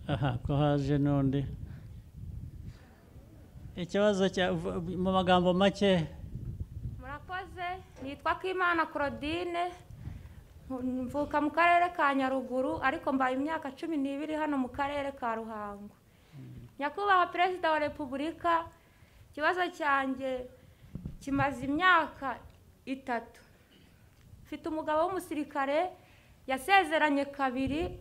aha ko haje n'undi ikibazo cya mu magambo make murakoze nitwa Kimana Claudine mvuka mu karere ka nyaruguru ariko mbaye imyaka cumi n'ibiri hano mu karere ka ruhango nyakubahwa perezida wa repubulika ikibazo cyanjye kimaze imyaka itatu mfite umugabo w'umusirikare yasezeranye kabiri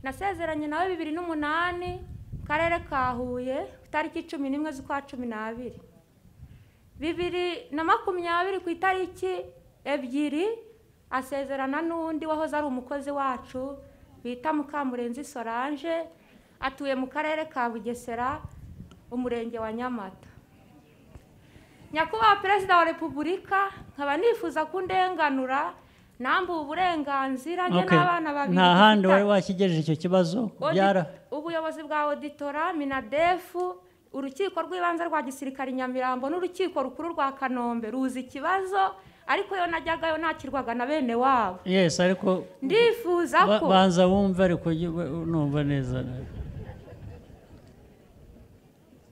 nasezeranye nawe bibiri n'umunani mu karere ka huye itariki cumi n'imwe z'ukwa cumi n'abiri bibiri na makumyabiri ku itariki ebyiri asezerana n'undi wahoze ari umukozi wacu bita mukamurenzi solange atuye mu karere ka bugesera umurenge wa nyamata nyakubahwa perezida wa repubulika nkaba nifuza kundenganura nambuwe uburenganzira njye n'abana babiri nta handi wari wakigejeje icyo kibazo byara ubuyobozi bwa oditora minadefu urukiko rw'ibanze rwa gisirikare nyamirambo n'urukiko rukuru rwa kanombe ruzi ikibazo ariko yo najyagayo nakirwaga na bene wabo yesi ariko ndifuza ko banza wumve ariko numva neza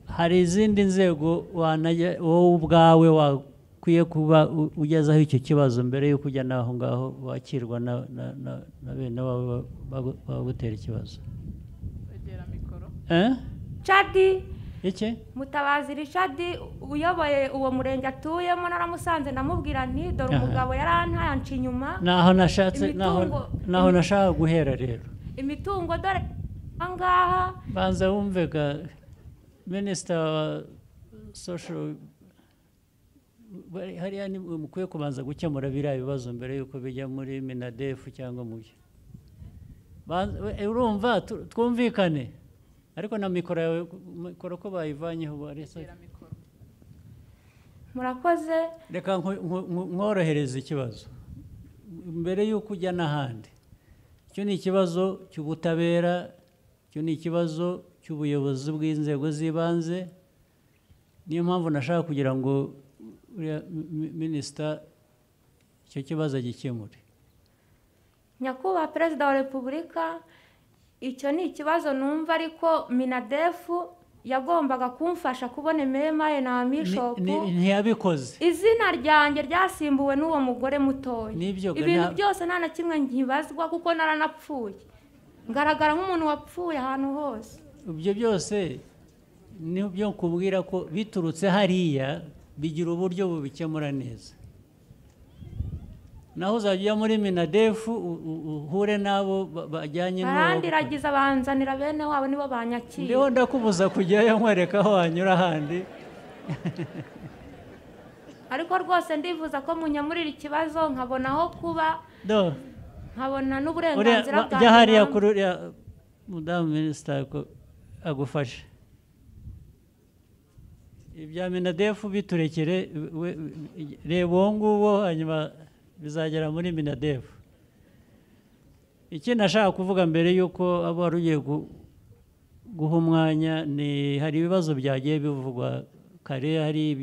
hari izindi nzego wowe ubwawe wakwiye kuba ugezaho icyo kibazo mbere y'uko ujya n'aho ngaho wakirwa na bene wabo bagutera ikibazo cadi iki mutabazi richard uyoboye uwo murenge atuyemo naramusanze ndamubwira nti dore umugabo yari antayanca inyuma naho nashatse naho nashaka guhera rero imitungo dore ahangaha banza wumvega minisita wa sosho hariya mukwiye kubanza gukemura biriya bibazo mbere y'uko bijya muri minadefu cyangwa mu byo urumva twumvikane ariko na mikoro yawe mikoro ko bayivanyeho murakoze reka nkorohereze ikibazo mbere y'uko ujya n'ahandi icyo ni ikibazo cy'ubutabera icyo ni ikibazo cy'ubuyobozi bw'inzego z'ibanze niyo mpamvu nashaka kugira ngo minisita icyo kibazo agikemure nyakubahwa perezida wa repubulika icyo ni ikibazo numva ariko minadefu yagombaga kumfasha kubona ememaye na mishopu ntiyabikoze izina ryanjye ryasimbuwe n'uwo mugore mutoya ibintu byose nta na kimwe nkibazwa kuko naranapfuye ngaragara nk'umuntu wapfuye ahantu hose ibyo byose nibyo kubwira ko biturutse hariya bigira uburyo bubikemura neza naho uzajya ujya muri minadefu uhure n'abo bajyanye n'uwo ragiza banzanira bene wabo nibo banyakira ndiho ndakubuza kujyayo nkwereka aho wanyura ahandi ariko rwose ndifuza ko munyamurira ikibazo nkabona aho kuba nkabona n'uburenganzira bwa jya hariya kuri uriya mudamu minisita agufashe ibya minadefu biturekere reba uwo nguwo hanyuma bizagera muri minadefu ikindi ashaka kuvuga mbere y'uko aba wari ugiye guha umwanya ni hari ibibazo byagiye bivugwa kare hari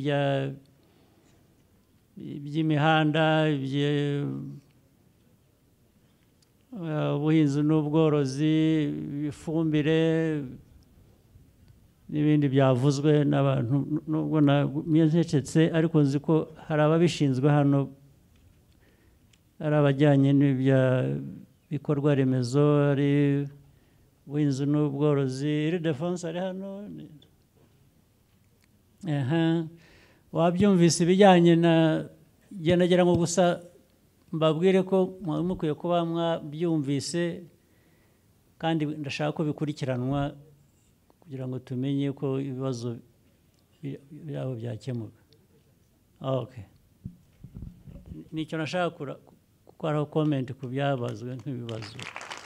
iby'imihanda ubuhinzi n'ubworozi ifumbire n'ibindi byavuzwe n'abantu nubwo nabyo ariko nzi ko hari ababishinzwe hano ari abajyanye n'ibya bikorwa remezo ari ubuhinzi n'ubworozi iri defanse ari hano wabyumvise ibijyanye na nagira ngo gusa mbabwire ko mwari mukwiye kuba mwabyumvise kandi ndashaka ko bikurikiranwa kugira ngo tumenye ko ibibazo byabo byakemuka nicyo nashaka hariho komenti ku byabazwe nk'ibibazo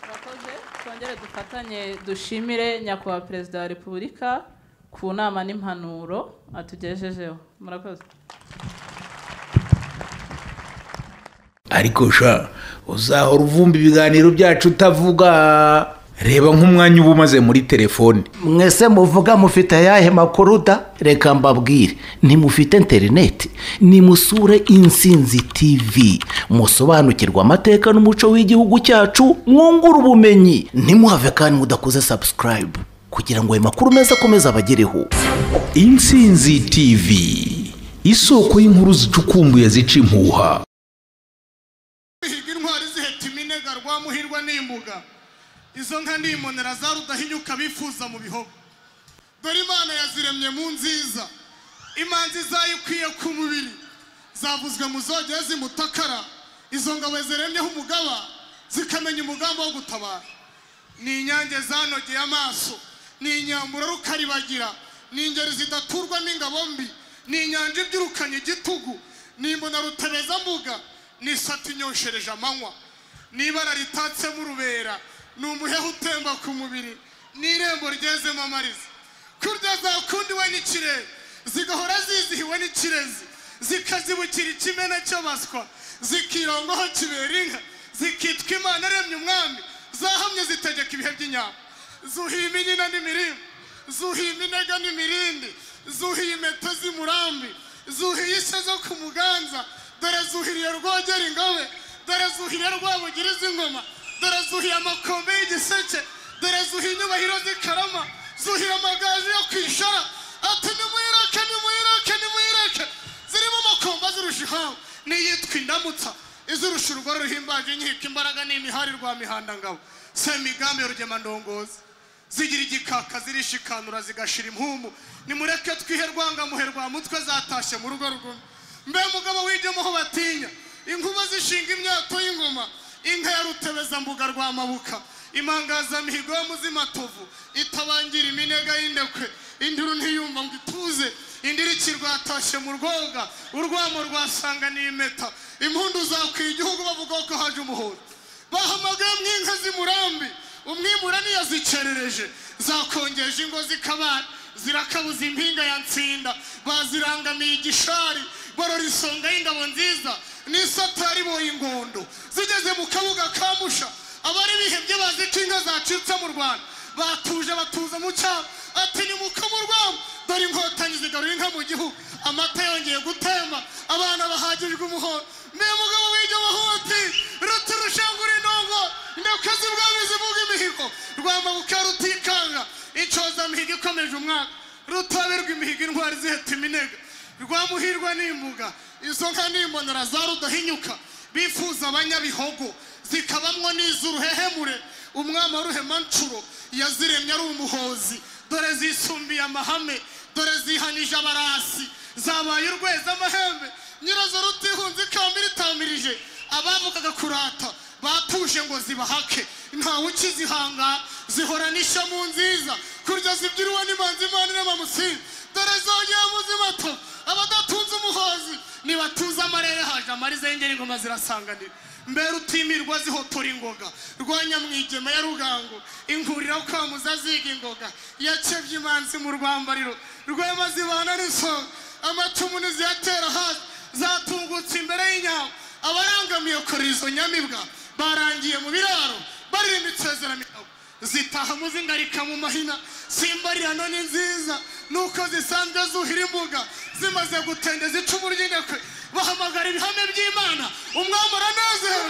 murakoze twongere dufatanye dushimire nyakubahwa perezida wa repubulika ku nama n'impanuro atugejejeho murakoze ariko sha uzahora uvumba ibiganiro byacu utavuga reba nk'umwanya uba umaze muri telefone mwese muvuga mufite ayahe makuru da reka mbabwire ntimufite interineti nimusure insinzi tivi musobanukirwe amateka n'umuco w'igihugu cyacu mwungure ubumenyi ntimuhave kandi mudakoze sabusikarayibu kugira ngo ayo makuru meza akomeze abagereho insinzi tv isoko y'inkuru zicukumbuye zica impuha higa intwari ziheta iminega rwa muhirwa n'imbuga izo nka nimonera za rudahinyuka bifuza mu bihogo dore imana yaziremye mu nziza imanzi zayo ikwiye ku mubiri zavuzwe mu zogeye zimutakara izo ngabo ziremyeho umugaba zikamenya umugambi wo gutabara ni inyange zanogeye amaso ni inyambura rukaribagira ni ingeri zidaturwa n'ingabo mbi ni inyanja ibyirukanye igitugu ni imbona rutabezambuga ni isata inyoshereje amanywa ni ibara ritatsemo urubera ni umuheha utemba ku mubiri ni irembo ryezemo amariza kurya zakundi we n'ikirere zigahora zizihiwe n'ikirezi zikazibukira ikimena cyo baswa zikirongoho kibera inka zikitwa imana aremye umwami zahamye zitegeka ibihe by'inyama zuhima inyina n'imirimbo zuhima inega n'imirindi zuhiye impeta z'imurambi zuhiye isha zo ku muganza dore zuhiriye rwogera ingobe dore zuhiriye rwabugira iz'ingoma dore zuhiye amakombe y'igiseke dore zuhiye inyubahiro z'ikarama zuhiye amagaju yo kwishora ati nimuyireke nimuyireke nimuyireke zirimo amakombe azirusha ihawe n'iyitwa indamutsa izirusha urugore ruhimbaje inkiko imbaraga n'imihari rwa mihandangabo semigambi ya rugemandongozi zigira igikaka zirishikanura zigashira impumu nimureke twihe rwangamuhe rwa mutwe zatashye mu rugo rugumi mbe mugabo w'igemuho batinya inkuba zishinga imyato y'ingoma inka ya rutebezambuga rwa mabuka impangazamihigo yo mu z'imatovu itabangira iminega y'indekwe induru ntiyumva ngo ituze indiriki rwatashye mu rwoga urwamo rwasanga n'impeta impundu zakwiye igihugu bavuga ko haje umuhoro bahamagaye mu inka z'imurambi umwimura niyo zicerereje zakongeje ingo zikabana zirakabuza impinga ya nsinda bazirangamiye igishari barora isonga y'ingabo nziza n'isatari boye ingondo zigeze mu kabuga ka musha abari bihebye bazi ko inka zacitse mu rwanda batuje batuza mu cyabo ati ni muka mu rwamo dore inkotanyi zigarura inka mu gihugu amata yongeye gutemba abana bahagijwe umuhondo mbe mugabo w'ibyo bahuti ruti rushengura inongo ndekuzi bwami zivuga imihigo rwamabuka rutikanga incozamihigo ikomeje umwaka rutaberwa imihigo intwari ziheta iminega rwamuhirwa n'imbuga izo nka n'imbonera za rudahinyuka bifuza abanyabihogo zikabamwo n'iz'uruhehemure umwami wa ruhemanshuro yaziremye ari umuhozi dore zisumbiye amahame dore zihanije abarasi zabaye urweza amahembe nyirazo rutihunze ikamba iritamirije abavugaga kurata batuje ngo zibahake ntawe ukizihanga zihorana ishamu nziza kurya zibyiriwe n'imanzi imana irema musinga dore zongera mu zimato abadatunze umuhozi nibatuze amarere haje amariza y'ingeri ingoma zirasanganira mbere utimirwa zihotora ingoga rwa nyamwigema ya rugango inkurira kwamuza ziga ingoga yakebye imanzi mu rwambariro rwema zibana n'isonga amacumu ntiziyatera hasi zatungutse imbere y'inyama abarangamiye kora izo nyamibwa barangiye mu biraro baririmba insezerano yabo zitaha mu zingarika mu mahina simbarirano ni nziza nuko zisanzwe zuhira imbuga zimaze gutende zicumu ry'indekwe bahamagara ibihame by'imana umwami aranezerewe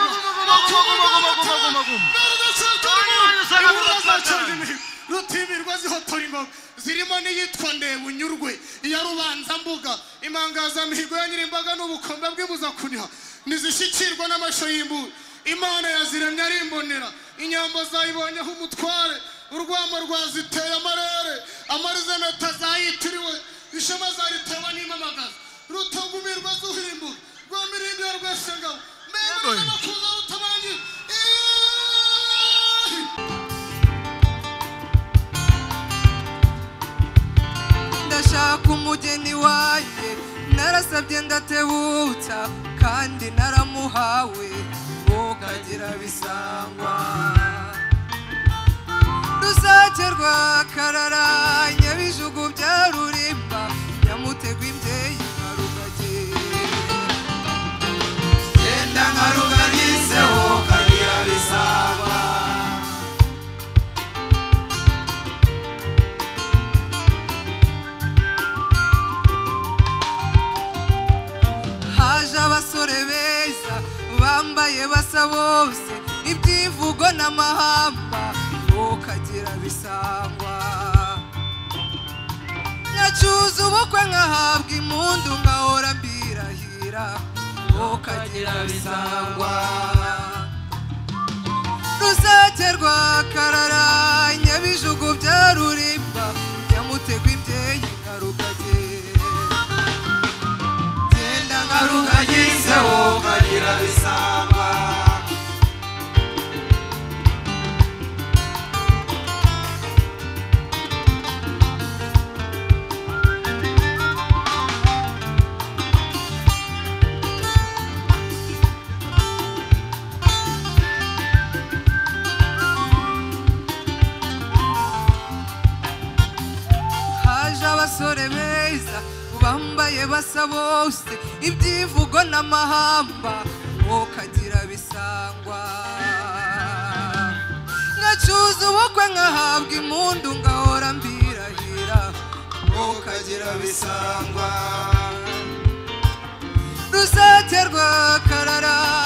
rutimirwa zihotora ingoma zirimo n'iyitwa ndebunyurwe iya rubanzambuga impangazamihigo ya nyirimbaga n'ubukombe bw'ibuza kuniha ntizishyikirwa n'amashyo y'imbuga imana yaziremye ari imbonera inyambo zayibonyeho umutware urwamo rwaziteye amarere amarizeneta zayitiriwe ishema zaritewe n'impamagaza rutugumirwa zuhira imbuga rwa mirindi ya rwesengabo mbere kuza rutabangira ndashaka umugeni wanjye narasabye ndatebutsa kandi naramuhawe ukagira bisangwa rusake rwakararanye bijugu bya rurimba nyamutegwa imbyeyi nka rugage genda nka ruganiseho kagira bisangwa bambaye basa bose ibyivugo n'amahamba ntukagira bisangwa nyacuza ubukwe nkahabwa impundu nkahora mbirahira ntukagira bisangwa rusake rwa karara nyabijugu bya rurimba nyamutegwa imbyeyi nka rugage genda nka rugagise wokagira bisangwa haje abasore beza bambaye basa bose ibyivugo n'amahamba wokagira bisangwa nkacuza ubukwe nkahabwa impundu ngahora mbirahira wokagira bisangwa rusake rwa karara